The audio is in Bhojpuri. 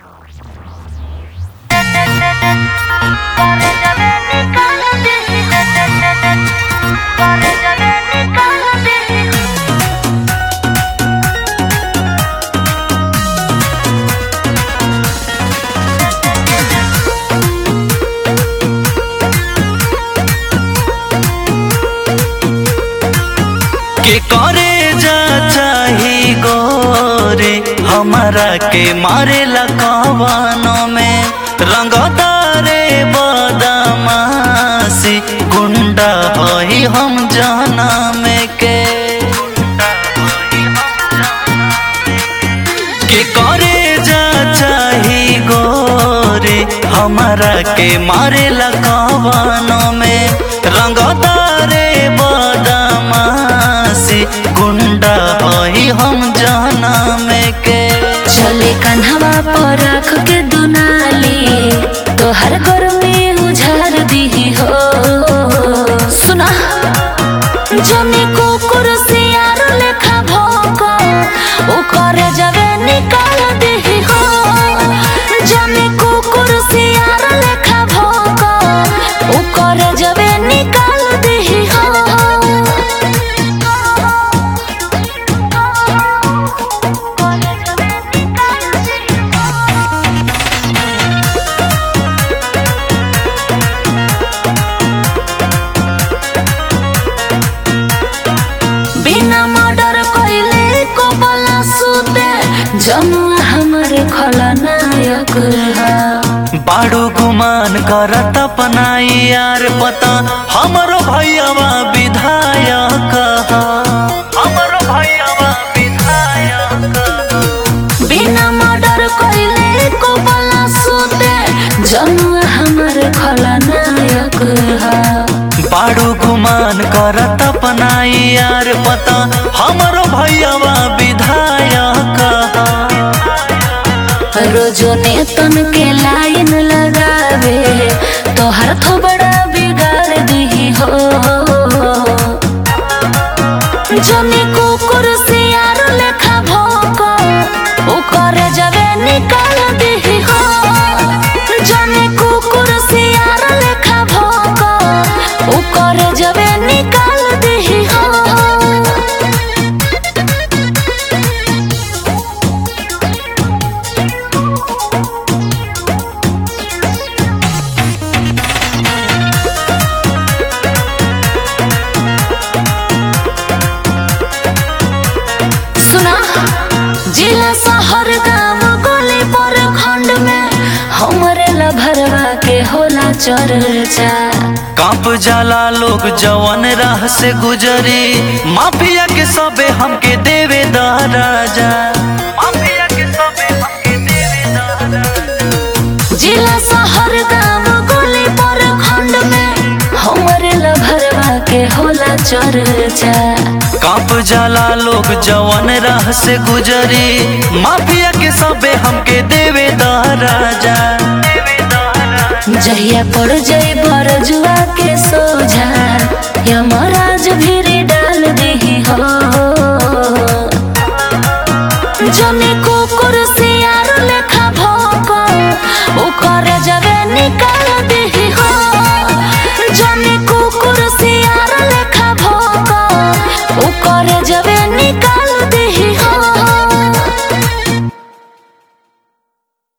के करे जा चाही गोरे हमरा के मारे कवनों में रंगदारे बदमाशी गुंडा हई हम जाना में के के करे जा चाही गोरे हमरा के मारे कवनों में रंगदारे बदमाशी गुंडा हई हम जाना में के चले कन्हवा पर रख के दुनाली तोहर घर में उझार दी हो सुना जने कुकुर से यार लेखा भोको ओकर जगह निकाल दी हो जने कुकुर से यार लेखा भोको ओकर जगह निकाल दी बिना मर्डर कइले को बला सुते जमुआ हमर खलनायक है बाड़ू गुमान करत अपनाई यार पता हमरो भैयावा विधायक ह। हमरो भैयावा विधायक ह। बिना मर्डर कइले को बला सुते जमुआ हमर खलनायक है बाड़ू गुमान करत अपनाई यार पता हमरो भैयावा विधायक ह। रोजो ने तन के लाइन लगावे तोहर थोबड़ा बिगाड़ दी हो जने कुकुर से यार लेखा भोको ओकर जगह निकाल दी हो जने कुकुर से यार लेखा भोको ओकर जगह निकाल दी हो सुना जिला शहर गांव गली पर खंड में हमरे लभरवा के होला चर्चा कांप जाला लोग जवन राह से गुजरी माफिया के सबे हमके देवे राजा माफिया के सबे हमके देवे राजा जिला शहर गांव गली पर खंड में हमरे लभरवा के होला चर्चा कांप जाला लोग जवन राह से गुजरी माफिया के सबे हमके देवे राजा जहिया पड़ जाई बरजुआ के सोझा यमराज भी डाल दी हो